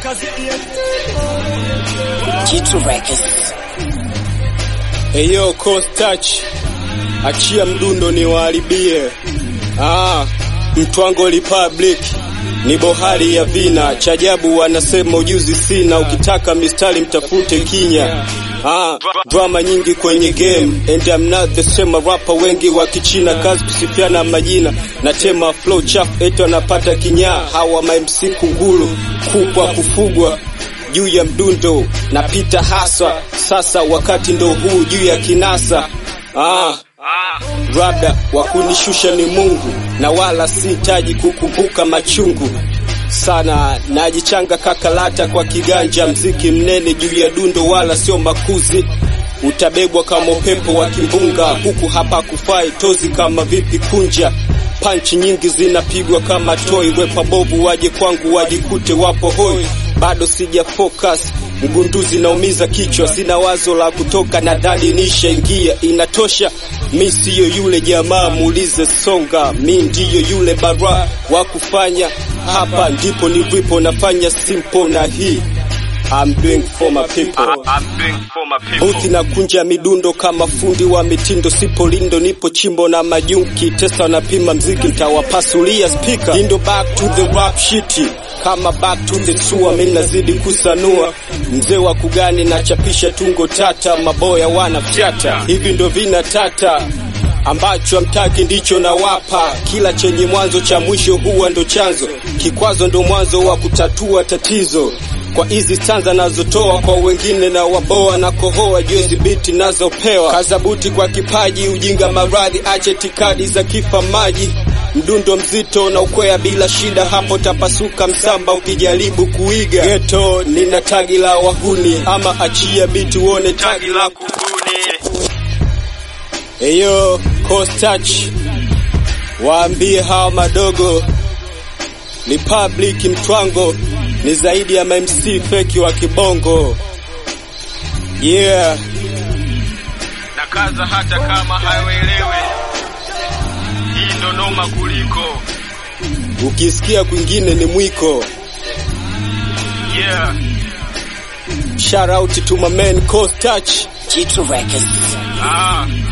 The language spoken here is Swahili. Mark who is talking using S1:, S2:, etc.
S1: Jitu Records.
S2: Eyo Coast Touch, achia mdundo ni waharibie. Ah, Mtwango Republic ni bohari ya vina, chajabu wanasema ujuzi sina, ukitaka mistari mtafute kinya. Ah, drama nyingi kwenye game and I'm not the same rapper, wengi wa kichina kazi kusifiana majina na tema flow chafu eto anapata kinyaa. Hawa ma MC kunguru kupwa kufugwa juu ya mdundo napita haswa sasa, wakati ndo huu juu ya kinasa. Ah, labda wa kunishusha ni Mungu na wala sihitaji kukumbuka machungu sana, najichanga kakalata kwa kiganja, mziki mnene juu ya dundo wala sio makuzi utabebwa kama upepo wa kimbunga, huku hapa kufai tozi kama vipi kunja panchi nyingi zinapigwa kama toi, wepa bovu waje kwangu wajikute wapo hoi, bado sija focus mgunduzi naumiza kichwa, sina wazo la kutoka, nadhani nishaingia, inatosha. Mi siyo yule jamaa, muulize Songa, mi ndiyo yule bara wa kufanya. Hapa ndipo nilipo, nafanya simple na hii I'm doing for my people. Buthi na kunja midundo kama fundi wa mitindo, sipo lindo, nipo chimbo na majunki testa, wanapima mziki, mtawapasulia speaker. Lindo back to the rap shit kama back to the sewer, mimi nazidi kusanua, mzee wa kugani na chapisha tungo tata, maboya wanafyata, hivi ndo vina tata ambacho amtaki ndicho nawapa. Kila chenye mwanzo cha mwisho huwa ndo chanzo, kikwazo ndo mwanzo wa kutatua tatizo kwa hizi stanza nazotoa kwa wengine na waboa na kohoa juezi biti nazopewa kazabuti kwa kipaji ujinga maradhi ache tikadi za kifa maji mdundo mzito na ukwea bila shida hapo tapasuka msamba ukijaribu kuiga geto nina tagi la wahuni ama achia biti uone tagi la kubuni eyo Coast Touch waambie hawa madogo Republic Mtwango ni zaidi ya MC feki wa kibongo. Yeah,
S3: na kaza hata kama hawaelewi, hii ndo noma kuliko.
S2: ukisikia kwingine ni mwiko.
S3: Yeah,
S2: Shout out to my man Coast Touch.
S1: Jitu Records.
S3: ah,